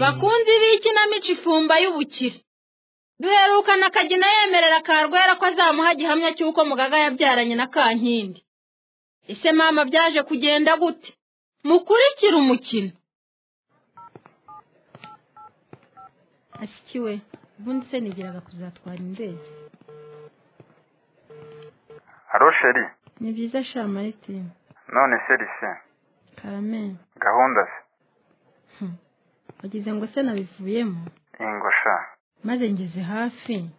bakunzi b'ikinamico ifumba y'ubukire duherukana akagina yemerera karwera ko azamuha gihamya cy'uko mugaga yabyaranye na kankindi ese mama byaje kugenda gute mukurikire umukino ashyikiwe ubundi se nigeraga kuzatwara indege haro sheri ni byiza sha maritini none se rise karame gahunda se hmm. wagize ngo se nabivuyemo ingo sha maze ngeze hafi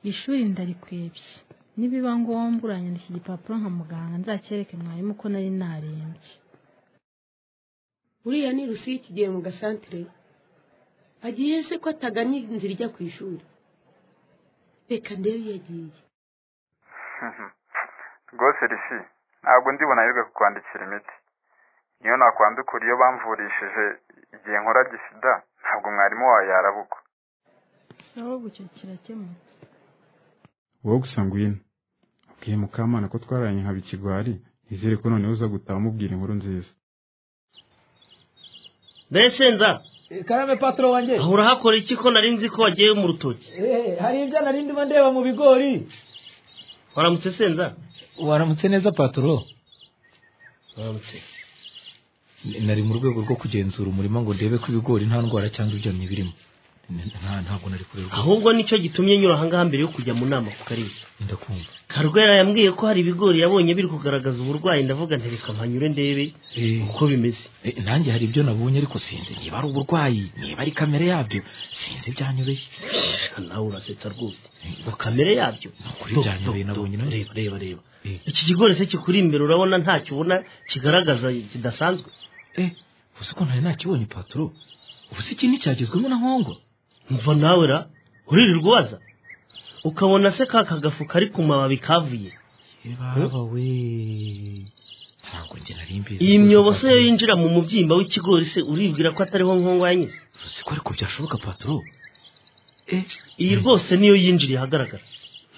ishuri ndarikwebye nibiba ngombwa uranyandika igipapuro nka muganga nzacyereke mwarimu ko nari narembye uriya ni rusiyi kigiye mu gasantere agiye se ko ataganye inzira ijya ku ishuri reka ndebe iyo agiye rwose risi ntabwo ndibona yirirwa kukwandikira imiti niyo nakwandukura iyo bamvurishije igihe nkora gisida ntabwo mwarimu wawe yarabukwa sawa bucyo kirakemutse wowe gusa ngwino ubwiye mukamana ko twararanye nkaba ikigwari nizere ko noneho uza gutaha umubwira inkuru nziza mbese nza karame patoro wanjye aho urahakora iki ko nari nzi ko wagiye mu rutoki Eh, hari ibyo nari ndimo ndeba mu bigori waramutse senza waramutse neza patoro waramutse nari mu rwego rwo kugenzura umurima ngo ndebe ko ibigori nta ndwara cyangwa ibyonnyi birimo N- nta ntabwo nari kureba ahubwo nicyo gitumye nyura ahangaha mbere yo kujya mu nama ku karere ndakumva karwera yambwiye ko hari ibigori yabonye biri kugaragaza uburwayi ndavuga ntereka mpanyure ndebe Eh, uko bimeze eh, nanjye hari ibyo nabonye ariko sinzi niba ari uburwayi niba ari kamere yabyo sinzi byanyobeye Reka nawe urasetsa rwose ngo Eh, kamere yabyo Ni ukuri Do- byanyobereye do- do- nabonye nawe. reba reba reba Eh. iki kigori se kikuri imbere urabona ntacyo ubona kigaragaza kidasanzwe eh uzi ko ntari nakibonye patoro ubu se iki nticyagezwemo na nkongo mva nawe ra uririrwa ubaza ukabona se ka kagafu kari ku mababi kavuye baba we ntabwo njye nari mbizi iyi myobo se yo yinjira mu mubyimba w'ikigori se uribwira ko atariho nkongo yanyuze uzi ko ariko byashoboka patoro eh iyi rwose niyo yinjiriye ahagaragara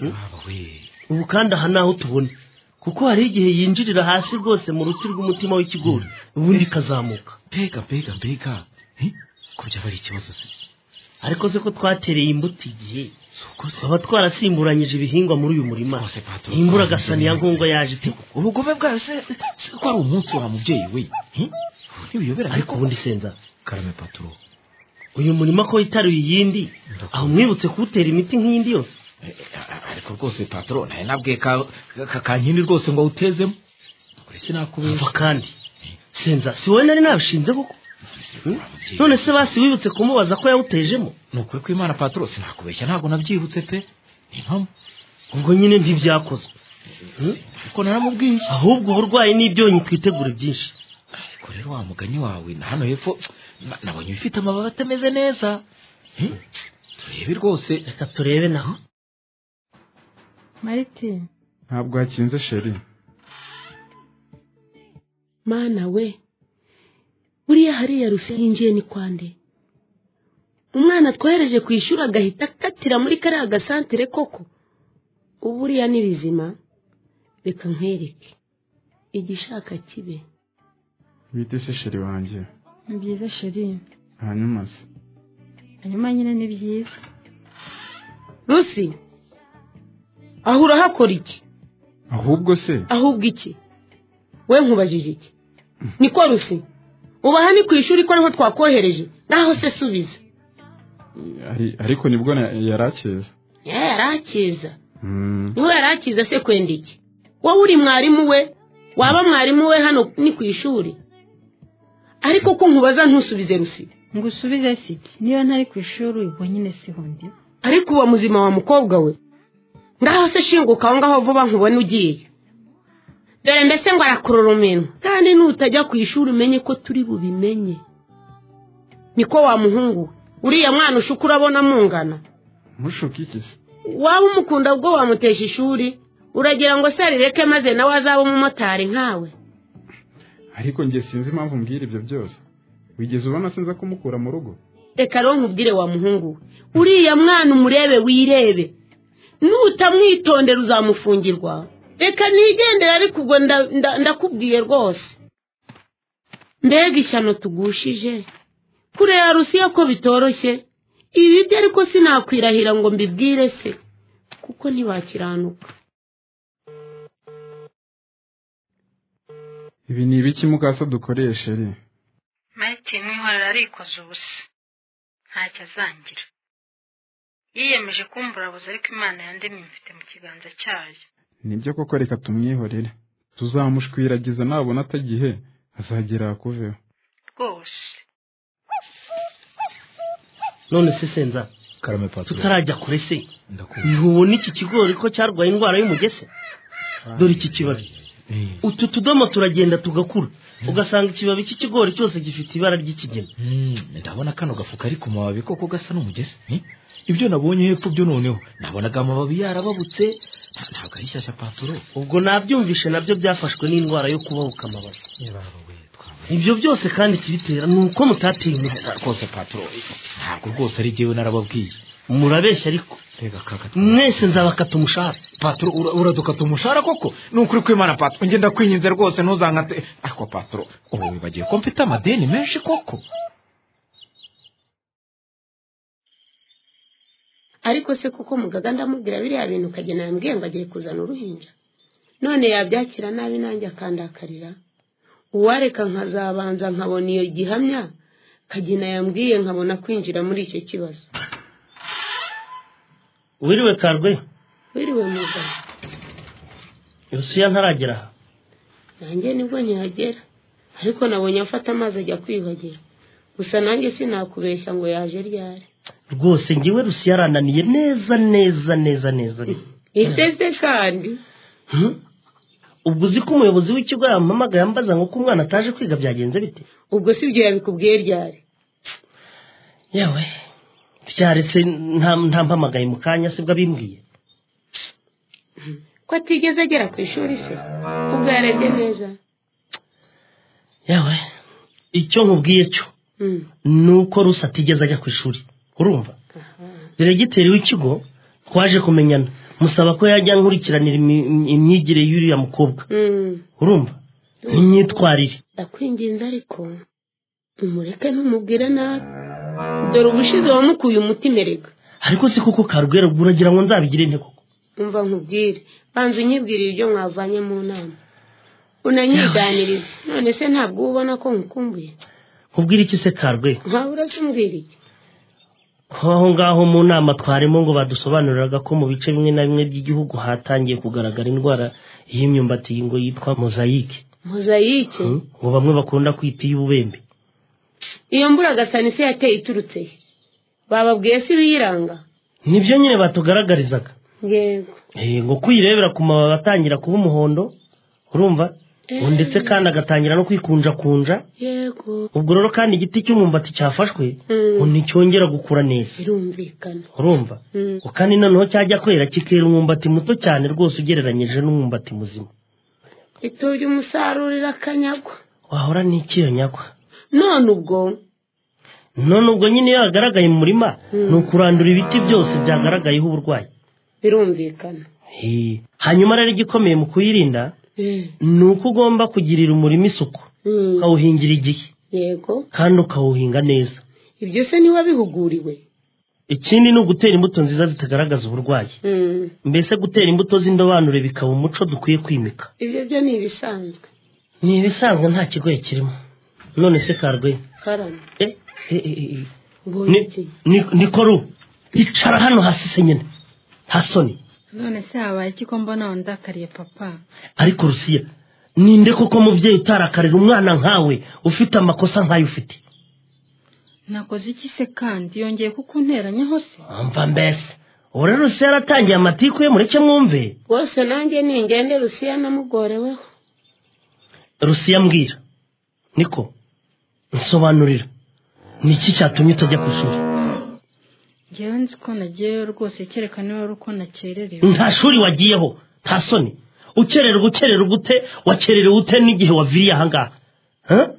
baba we ubu kandi aha naho tubona kuko hari igihe yinjirira hasi rwose mu ruti rw'umutima w'ikigori ubundi ikazamuka mbega mbega mbega Eh, ko byaba ari ikibazo se ariko se ko twatereye imbuto igihe si uko se twaba twarasimburanyije ibihingwa muri uyu murima Rwose, Patoro, iyi mbura twarabize gasaniya neza. nkongo yaje ite koko ubugome bwawe se se ko ari umunsi wa mubyeyi we Eh, ntibiyobera ariko ubundi senza karame patoro uyu murima ko witaruye iyindi aho mwibutse kuwutera imiti nk'iyindi yose Eh, eh, ariko rwose patoro nari nabwiye ka ka- kankindi rwose ngo awutezemo kuri sinakubeshya umva kandi senza si wowe nari nabishinze koko none se basi wibutse kumubaza ko yawutejemo ni ukuri kw'imana patoro sinakubeshya ntabwo nabyibutse pe ni impamo ubwo nyine ntibyakozwe ariko naramubwiye ahubwo uburwayi n'ibyonyi twitegure byinshi ariko rero wa mugani wawe na hano hepfo na- nabonye ibifite amababi atameze neza Eh, turebe rwose reka turebe naho maritini ntabwo hakinze sheri mana we buriya hariya rusi yinjiye ni kwande umwana twohereje ku ishuri agahita akatira muri kariya gasantere koko ubu buriya ni bizima reka nkwereke igishaka kibe bite se sheri wanjye ni byiza sheri hanyuma se hanyuma nyine ni byiza rusi aho urahakora iki ahubwo se ahubwo iki we nkubajije iki niko rusi ubaha ni ku ishuri ko ariho twakohereje naho se subiza ari- ariko nibwo na- yari akeza yewe yarakeza Mm, niho yari akiza se kwenda iki wowe uri mwarimu we waba mwarimu we hano ni ku ishuri ariko ko nkubaza ntusubize rusi ngo usubize siki niba ntari ku ishuri ubwo nyine siho ndi ariko uba muzima wa mukobwa we ngaho se shinguka aho ngaho vuba nkubona ugiye dore mbese ngo arakurura uminwa kandi nutajya ku ishuri umenye ko turi bubimenye niko wa muhungu we uriya mwana ushuka urabona mungana ntushuke iki se waba umukunda ubwo wamutesha ishuri uragira ngo se arireke maze nawe azabe umumotari nkawe ariko njye sinzi impamvu mbwira ibyo byose wigeze ubona sinza kumukura mu rugo reka rero nkubwire wa muhungu we uriya mwana umurebe wirebe nutamwitondera uzamufungirwa reka nigendere ariko ubwo nda- nda- ndakubwiye rwose mbega ishyano tugushije kurera rusiya ko bitoroshye ibi byo ariko sinakwirahira ngo mbibwire se kuko ntibakiranuka ibi ni ibiki mukasa dukoresha ri martin nk'ihorera arikoze ubusa ntacyo azangira yiyemeje kumbura abuze ariko imana yandemye imfite mu kiganza cyayo nibyo koko reka tumwihorere tuzamushwiragiza nabona atagihe azagera kuveho rwose none se senza karame paturo tutarajya kure se ndakumva ntubona iki kigori ko cyarwaye indwara y'umugese dore iki kibabi Eh, utu tudomo turagenda tugakura ugasanga ikibabi cy'ikigori cyose gifite ibara ry'ikigina mm, ndabona kano gafuka ari ku mababi koko gasa n'umugezi eh? ibyo nabonye hepfo byo noneho nabonaga amababi yarababutse nta- ntabwo ari shyashya paturo ubwo nabyumvishe nabyo byafashwe n'indwara yo kubabuka amababi yebawe twabonye ibyo byose kandi ikibitera ni uko mutateye imitwe rwose paturo ntabwo rwose ari jyewe narababwiye murabeshya ariko rega kaka mwese nzabakata umushahara paturo ura- uradukata umushahara koko ni ukuri kw'imana paturo njye ndakwinginze rwose ntuzankate ariko paturo ubu wibagiye ko mfite amadeni menshi koko ariko se kuko mugaga ndamubwira biriya bintu ukagena yambwiye ngo agiye kuzana uruhinja none yabyakira nabi nanjye akandakarira uwareka nkazabanza nkabona iyo gihamya kagina yambwiye nkabona kwinjira muri icyo kibazo wiriwe karwe wiriwe mugabo rusiya ntaragera aha nanjye nibwo nkihagera ariko nabonye afata amazi ajya kwiyuhagira gusa nanjye sinakubeshya ngo yaje ryari rwose ngewe rusiya arananiye neza neza neza neza iteze kandi Hmm? ubwo uzi ko umuyobozi w'ikigo yampamagaye ambaza ngo ko umwana ataje kwiga byagenze bite ubwo si byo yabikubwiye ryari yewe byaretse nta- ntampamagaye mu kanya sibwo abimbwiye ko atigeze agera ku ishuri se ubwo yarebye neza yewe icyo nkubwiye cyo Mm. ni uko rusa atigeze ajya ku ishuri urumva diregiteri w'ikigo twaje kumenyana musaba ko yajya nkurikiranira imi- imyigire y'uriya mukobwa Mm. urumva n'imyitwarire ndakwinginze ariko umureke ntumubwire nabi dore ubushize wamukuye umutima erega ariko si kuko karugera ubwo uragira ngo nzabigire nte koko umva nkubwire banza unyibwire ibyo mwavanye mu nama unanyiganirize none se ntabwo uba ubona ko nkukumbuye kubwira iki se karwe nkawe urasumbwira iki ko aho ngaho mu nama twarimo ngo badusobanuriraga ko mu bice bimwe na bimwe by'igihugu hatangiye kugaragara indwara y'imyumbati ngo yitwa mozayike mozayike Hmm? ngo bamwe bakunda kwita iy'ububembe iyo mbura agasani se yateye iturutse he bababwiye se ibiyiranga nibyo nyine batugaragarizaga yego Eh, ngo kuyirebera ku mababi atangira kuba umuhondo urumva Eh. Ngo ndetse kandi agatangira no kwikunjakunja yego ubwo rero kandi igiti cy'umwumbati cyafashwe Mm. ngo nticyongera gukura neza birumvikana urumva Mm. ngo kandi noneho cyajya kwera kikera umwumbati muto cyane rwose ugereranyije n'umwumbati muzima itubye umusarurira akanyagwa wahora n'ikiyo nyakwa none ubwo none ubwo nyine iyo yagaragaye mu murima ni ukurandura ibiti byose byagaragayeho uburwayi birumvikana He. hanyuma rero igikomeye mu kuyirinda Eh. ni uko ugomba kugirira umurima isuku Mm. ukawuhingira igihe yego kandi ukawuhinga neza ibyo se niba bihuguriwe ikindi ni ugutera imbuto nziza zitagaragaza uburwayi Mm. mbese gutera imbuto z'indobanure bikaba umuco dukwiye kwimika ibyo byo ni ibisanzwe ni ibisanzwe nta kigoye kirimo none se karwe karame Eh, eh, eh, eh. ubonye iki Ni- ni- niko ru icara hano hasi se nyine nta soni none se habaye iki ko mbona wandakariye papa ariko rusiya ninde koko mubyeyi utarakarira umwana nkawe ufite amakosa nkayo ufite nakoze iki se kandi yongeye kukunteranyaho se mva mbese ubu rero rusiya yaratangiye amatiku ye mureke mwumve rwose nanjye ningende rusiya namugoreweho rusiya mbwira niko nsobanurira ni iki cyatumye utajya ku ishuri ngewe nzi ko nagiyeyo rwose kereka niba ari uko nakererewe nta shuri wagiyeho nta soni ukererwa ukererwa ute wakererewe ute n'igihe waviriye ahangaha Ha?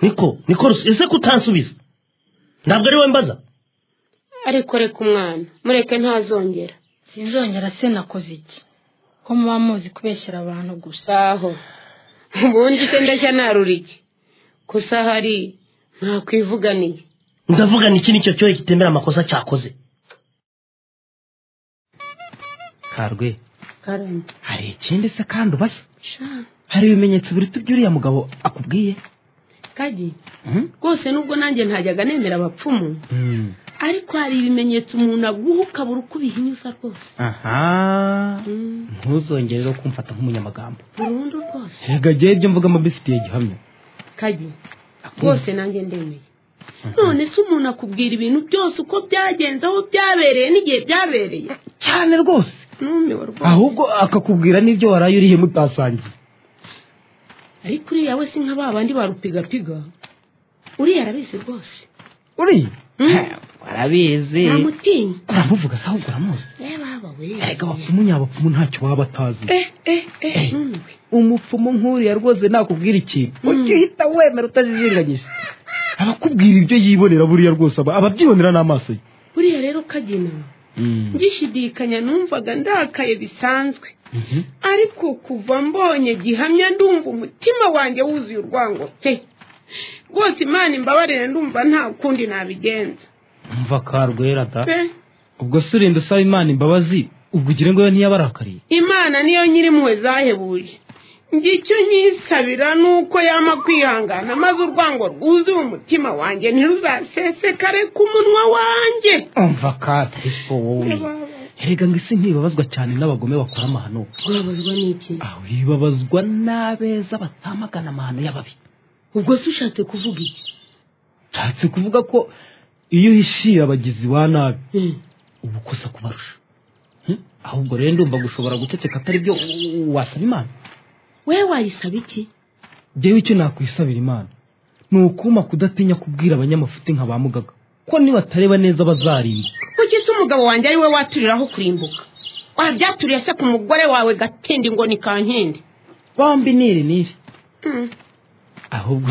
niko niko rusi- ese ko utansubiza ntabwo ari we mbaza ariko reka umwana mureke ntazongera sinzongera se nakoze iki ko muba muzi kubeshyera abantu gusa saho ubundi se ndashya narura iki gusa hari ntakwivuganiye ndavuga ni iki nicyo cyohe kitemera amakosa cyakoze karwe karame hari ikindi se kandi ubashye sha hari ibimenyetso biruta ibyo uriya mugabo akubwiye kagi Mhm. rwose nubwo nanjye ntajyaga nemera abapfumu ariko hari ibimenyetso umuntu aguha ukabura uko ubihinyuza rwose aha Mm, ntuzongere rero kumfata nk'umunyamagambo burundu rwose rega jyewe ibyo mvuga mubifitiye gihamya kagi rwose nanjye ndemeye none se umuntu akubwira ibintu byose uko byagenze aho byabereye n'igihe byabereye cyane rwose numiwe rwose ahubwo akakubwira n'ibyo waraye uriye mutasangiye ariko uriya we si nka ba bandi barupigapiga uriya arabizi rwose uriya Mm. Ha, warabizi namutinya uramuvuga se ahubwo uramuzi reba aba we erega abapfumu nyabapfumu ntacyo baba batazi eh eh eh numiwe umupfumu nk'uriya rwose nakubwira ikintu ujye uhita wemera utajijinganyije abakubwira ibyo yibonera buriya rwose aba ababyibonera n'amaso ye buriya rero kagina ngishidikanya numvaga ndakaye bisanzwe ariko kuva mbonye gihamya ndumva umutima wanjye wuzuye urwango pe rwose imana imbabarira ndumva nta kundi nabigenza mva karwera da pe ubwo se urinda usaba imana imbabazi ubwo ugire ngo we ntiyabarakariye imana niyo nyiri impuhwe zahebuye ngicyo nyisabira nuko yama kwihangana maze urwango rwuzuye umutima wanjye ntiruzasesekare ku munwa wanjye umva katifu wowe erega ngo isi ntibabazwa cyane n'abagome bakora amahano urabazwa n'iki aho ibabazwa n'abeza batamagana amahano y'ababi ubwo se ushatse kuvuga iki nshatse kuvuga ko iyo uhishiye abagizi ba nabi uba ukosa kubarusha Hmm? ahubwo rero ndumva gushobora guceceka atari byo u- u- wasaba imana we wayisaba iki jyewe icyo nakwisabira imana ni ukuma kudatinya kubwira abanyamafuti nka ba mugaga ko nibatareba neza bazarimbuka kuki se umugabo wanjye ari we waturiraho kurimbuka wabyaturira se ku mugore wawe gatindi ngo ni kankindi bombi niri niri Mm, ahubwo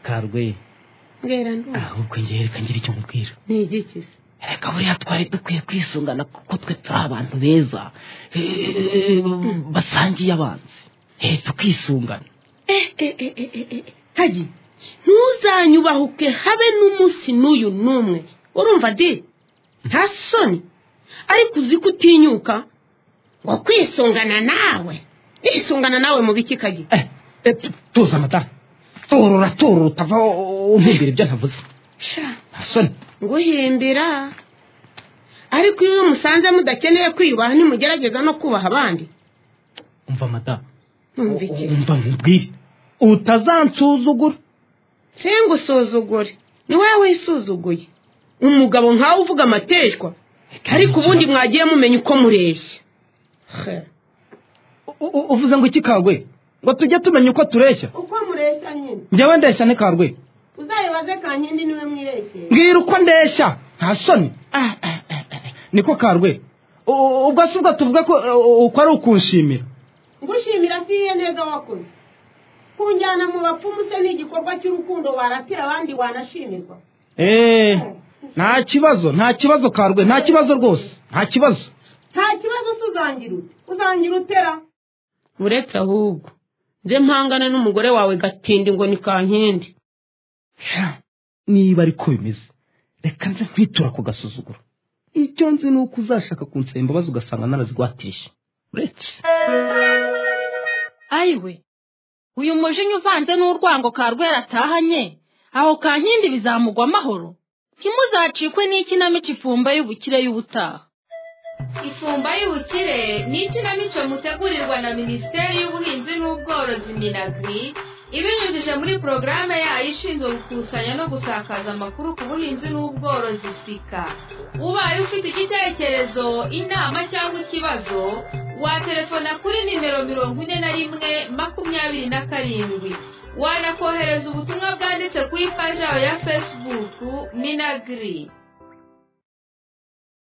karwe mbwira ndumva ahubwo ngereka ngira icyo mubwira ni igiki se reka buriya twari dukwiye kwisungana kuko twe turi abantu beza eh, basangiye abanzi Eh, tukisungana eh eh eh eh eh eh, hagi ntuzanyubahuke habe n'umunsi n'uyu n'umwe urumva di nta soni ariko uzi ko utinyuka ngo kwisungana nawe kwisungana nawe mu biki kagi Eh, eh, tu- tuza amatara turura turura utava umubwira ibyo ntavuze sha nta soni guhimbira ariko iyo musanze mudakeneye kwiyubaha nimugerageza no kubaha abandi umva amatara numva iki umva nkubwire utazansuzugura se ngo usuzugure ni wowe wisuzuguye umugabo nkawe uvuga amateshwa ariko ubundi mwagiye mumenya uko mureshya U- u- uvuze ngo iki kagwe ngo tujye tumenya uko tureshya uko mureshya nyine njyewe ndeshya ni kagwe uzayibaze kankindi niwe mwirekeye mbwira uko ndeshya nta soni Ah, ah, ah, ah. niko karwe U- u- ubwo si ubwo tuvuga ko uh, uko ari ukunshimira ngushimira si iye neza wakoze kunjyana mu bapfumu se ni igikorwa cy'urukundo waratira abandi wanashimirwa Eh, nta kibazo nta kibazo karwe nta kibazo rwose nta kibazo nta kibazo se uzangira ute uzangira utera uretse ahubwo nze mpangane n'umugore wawe gatindi ngo ni kankindi niba ariko bimeze reka nze kwitura ku gasuzuguro icyo nzi ni uko uzashaka kunsaba imbabazi ugasanga narazigwatisha uretse ayiwe uyu mujinya uvanze n'urwango karwera atahanye aho kankindi bizamugwa amahoro ntimuzacikwe n'ikinamico ifumba y'ubukire y'ubutaha ifumba y'ubukire ni ikinamico mutegurirwa na minisiteri y'ubuhinzi n'ubworozi minagri ibinyujije muri porogaramu yayo ishinzwe gukusanya no gusakaza amakuru ku buhinzi n'ubworozi sika ubaye ufite igitekerezo inama cyangwa ikibazo watelefona kuri nimero mirongo ine na rimwe makumyabiri na karindwi wanakohereza ubutumwa bwanditse ku ipaji yayo ya fesibuku minagiri